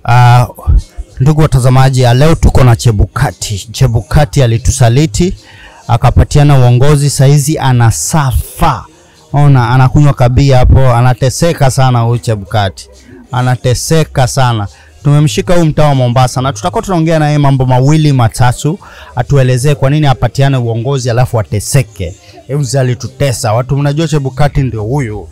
Uh, ndugu watazamaji, ah, leo tuko na Chebukati. Chebukati alitusaliti akapatiana uongozi, saizi anasafa. Ona, anakunywa kabia hapo, anateseka sana huyu Chebukati, anateseka sana. Tumemshika huyu mtaa wa Mombasa na tutakuwa tunaongea naye mambo mawili matatu, atuelezee kwa nini apatiane uongozi alafu ateseke. Hebu mzee alitutesa watu, mnajua Chebukati ndio huyu.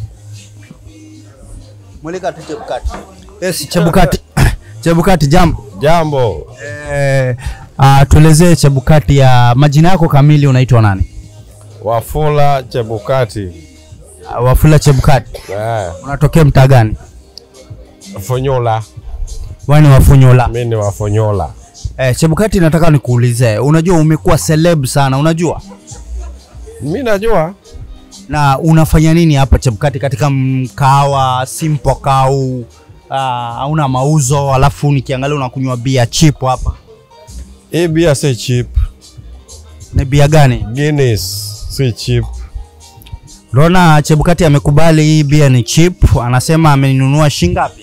Mweleka tu Chebukati. Yes, Chebukati. Chebukati, jambo. Jambo, Eh, uh, tuelezee Chebukati ya majina yako kamili unaitwa nani? Wafula Chebukati. Uh, Wafula Chebukati. Eh, Unatokea mtaa gani? Fonyola. Wewe ni Wafunyula. Mimi ni Wafonyola. Eh, Chebukati nataka nikuulize. Unajua umekuwa celeb sana, unajua? Mimi najua Na unafanya nini hapa Chebukati katika mkawa Simple Cow? Uh, hauna mauzo alafu nikiangalia unakunywa bia cheap hapa. hii bia si cheap. Ni bia gani? Guinness si cheap. Unaona Chebukati amekubali hii bia ni cheap, anasema amenunua shingapi?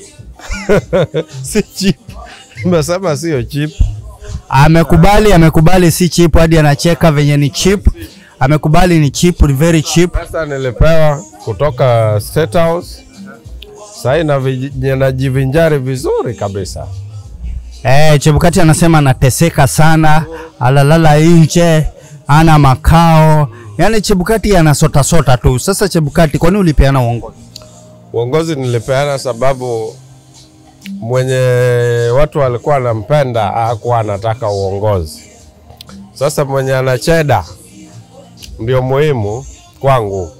si cheap. Nimesema sio cheap. Amekubali, amekubali si cheap, hadi anacheka venye ni cheap. Amekubali ni cheap, ni very cheap. Pesa nilipewa kutoka State House. Sasa na najivinjari vizuri kabisa. Eh, Chebukati anasema anateseka sana, alalala nje, ana makao. Yaani Chebukati anasota sota tu. Sasa Chebukati, kwani ulipeana uongozi? Uongozi nilipeana sababu mwenye watu walikuwa wanampenda hakuwa anataka uongozi. Sasa mwenye anacheda ndio muhimu kwangu,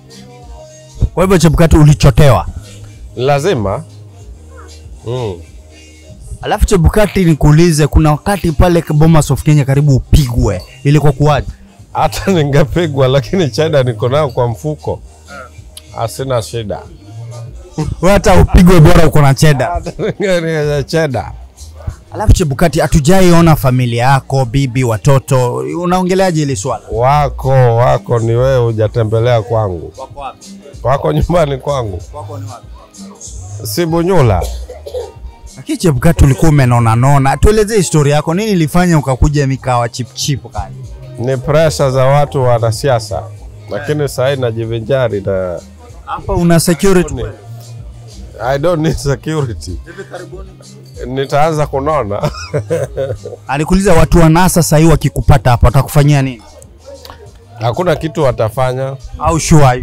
Kwa hivyo Chebukati ulichotewa. ni lazima mm. Alafu Chebukati, nikuulize, kuna wakati pale Bomas of Kenya karibu upigwe, ilikuwa kuwaje? Hata ningepigwa lakini cheda niko nayo kwa mfuko, hasina shida. Wewe hata upigwe bora uko na cheda. Hata ninge- cheda Alafu Chebukati, hatujaiona familia yako, bibi, watoto. Unaongeleaje hili swala? wako wako, ni wewe hujatembelea kwangu, Wako wapi? wako nyumbani kwangu, Wako ni wapi? si Bunyula. Lakini Chebukati ulikuwa umenona nona. Tuelezee historia yako, nini ilifanya ukakuja mikawa chip chip kali? ni presha za watu wanasiasa, lakini sahii najivinjari na Hapa una security. I don't need security. Nitaanza kunona Alikuuliza watu wa NASA sasa hivi wakikupata hapa watakufanyia nini? hakuna kitu watafanya, Au sure are you?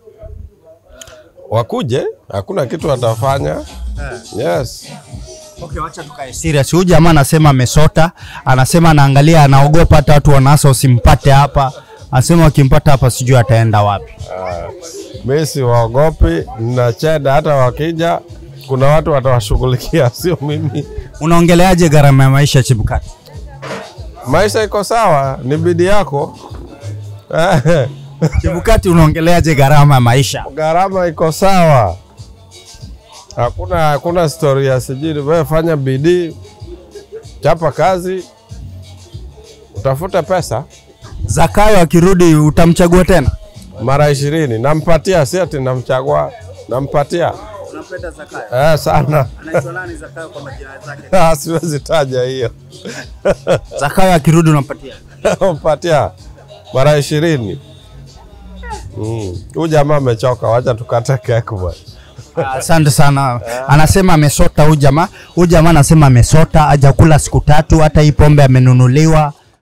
wakuje, hakuna kitu watafanya. Yes, Okay, wacha tukae serious. Huyu jamaa anasema amesota, anasema anaangalia, anaogopa hata watu wa NASA usimpate hapa. Anasema wakimpata hapa sijui ataenda wapi. mi siwaogopi, na cheda hata wakija, kuna watu watawashughulikia, sio mimi. Unaongeleaje gharama ya maisha Chebukati? Maisha iko sawa, ni bidii yako. Chebukati, unaongeleaje gharama ya maisha? gharama iko sawa, hakuna hakuna stori ya sijui. Wewe fanya bidii, chapa kazi, utafute pesa. Zakayo akirudi utamchagua tena? Mara ishirini nampatia, si ati namchagua, nampatia Unampenda Zakayo? eh, sana Anaitwa nani Zakayo kwa majina zake? Ah, siwezi taja hiyo Zakayo akirudi unampatia? nampatia mara ishirini. Mm. Huyu jamaa amechoka, wacha tukate keki bwana. Asante sana. Anasema amesota huyu jamaa. Huyu jamaa anasema amesota, hajakula siku tatu, hata hii pombe amenunuliwa.